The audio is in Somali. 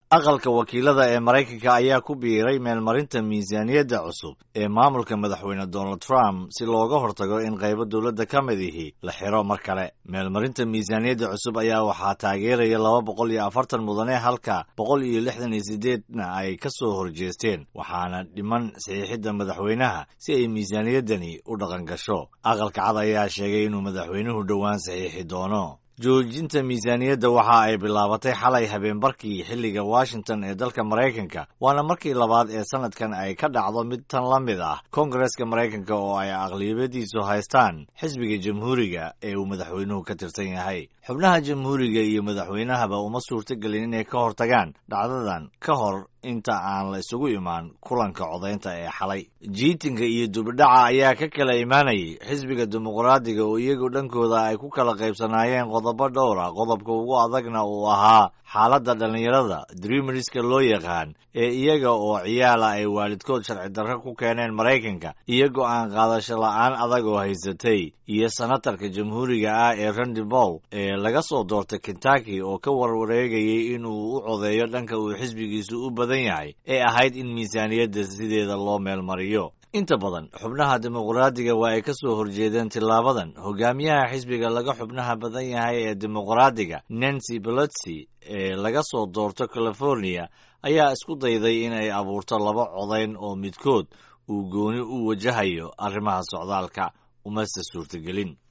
aqalka wakiilada ee maraykanka ayaa ku biiray meelmarinta miisaaniyadda cusub ee maamulka madaxweyne donald trump si looga hortago in qaybo dowladda ka mid ihi la xiro mar kale meelmarinta miisaaniyadda cusub ayaa waxaa taageeraya laba boqol iyo afartan mudane halka boqol iyo lixdan iyo sideedna ay ka soo horjeesteen waxaana dhiman saxiixidda madaxweynaha si ay miisaaniyaddani u dhaqan gasho aqalka cad ayaa sheegay inuu madaxweynuhu dhowaan saxiixi doono joojinta miisaaniyadda waxa ay bilaabatay xalay habeenbarkii xilliga washington ee dalka maraykanka waana markii labaad ee sanadkan ay ka dhacdo mid tan la mid ah koongareska maraykanka oo ay aqliyabadiisu haystaan xisbiga jamhuuriga ee uu madaxweynuhu ka tirsan yahay xubnaha jamhuuriga iyo madaxweynahaba uma suurtogelin inay ka hortagaan dhacdadan ka hor inta aan la isugu imaan kulanka codaynta ee xalay jiitinka iyo dubidhaca ayaa ka kala imaanayay xisbiga dimuqraadiga oo iyagu dhankooda ay ku kala qaybsanaayeen qodobo dhowr ah qodobka ugu adagna uu ahaa xaaladda dhallinyarada dreameriska loo yaqaan ee iyaga oo ciyaala ay waalidkood sharci darro ku keeneen maraykanka iyo go'aan qaadasho la'aan adag oo haysatay iyo senatarka jamhuuriga ah ee randy bowl ee laga soo doortay kentucky oo ka warwareegayay inuu u codeeyo dhanka uu xisbigiisu u badan yahay ee ahayd in miisaaniyadda sideeda loo meelmariyo inta badan xubnaha dimuqraadiga waa ay ka soo horjeedeen tilaabadan hogaamiyaha xisbiga laga xubnaha badan yahay ee dimuqraadiga nancy pelosi ee laga soo doorto california ayaa isku dayday in ay abuurto laba codayn oo midkood uu gooni u wajahayo arrimaha socdaalka umase suurtagelin